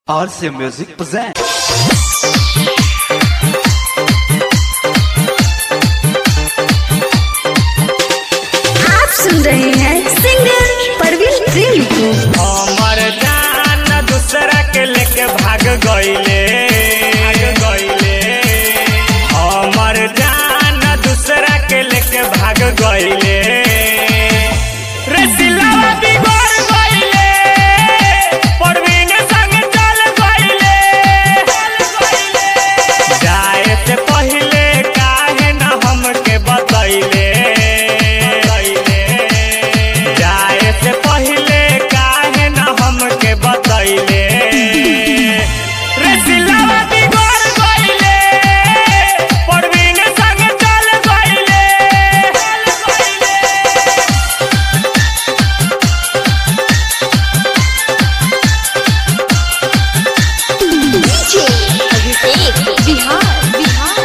RC Music presents. आप सुन रहे हैं सिंगर परवीन प्रेमी को हमर जान दूसरा के लेके भाग गईले भाग गईले हमर जान दूसरा के लेके भाग गईले रे सिलवा बिगड़ गईले परवीन संग चल गईले जाए से पहले काहे न हमके बतैले जाए से पहले काहे न हमके बतैले रे सिलवा बिगड़ गईले परवीन संग चल गईले Bihar Bihar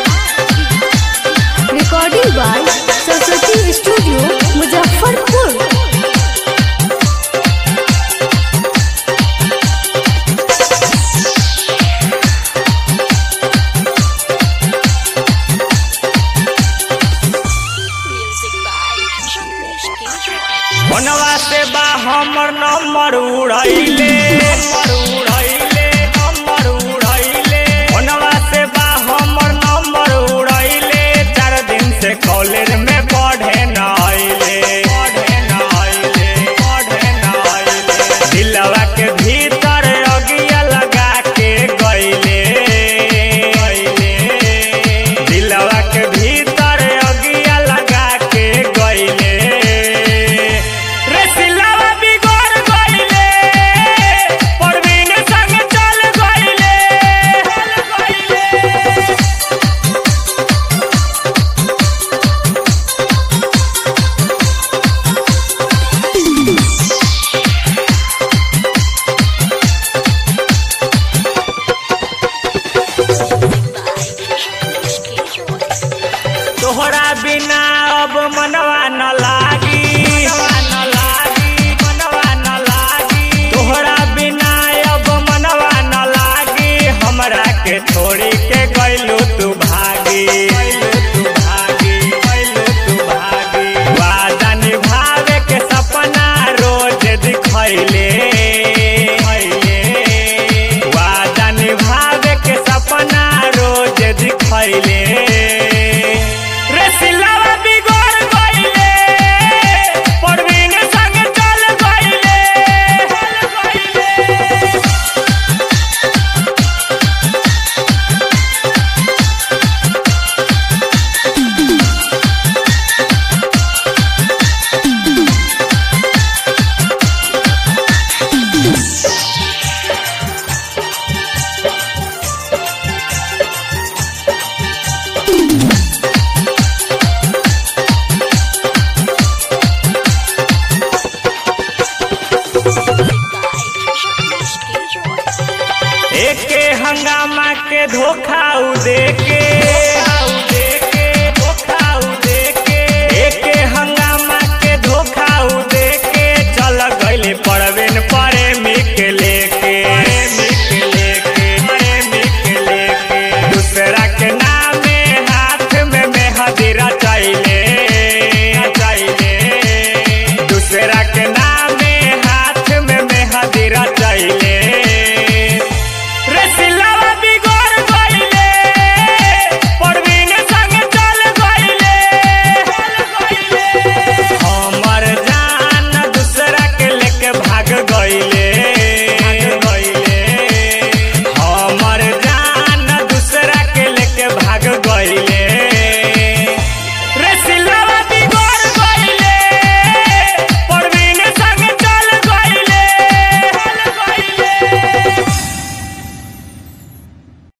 recording by Saraswati studio Muzaffarpur मनवा से बा हमर नंबर उड़ैले नंबर उड़ैले नंबर उड़ैले मनवा से बा हमर नंबर उड़ैले चार दिन से कॉलेज में पढ़े न आइले पढ़े न आइले पढ़े न आइले दिलवा के भीतर अगिया लगा के गइले गइले दिलवा के भीतर अगिया लगा के गइले रे सिलवा बिगड़ गइले परवीन संग चल गइले चल गइले तोहरा बिना अब मनवा न लागी मनवा न लागी मनवा न लागी तोहरा बिना अब मनवा न लागी हमरा के छोड़ी के गइलू तू भागी गइलू तू भागी गइलू तू भागी वादा निभावे के सपना रोज दिखैले वादा निभावे के सपना रोज दिखैले रे सिलवा बिगड़ गइले परवीन संग चल गइले चल गइले एके हंगामा के धोखा उ देके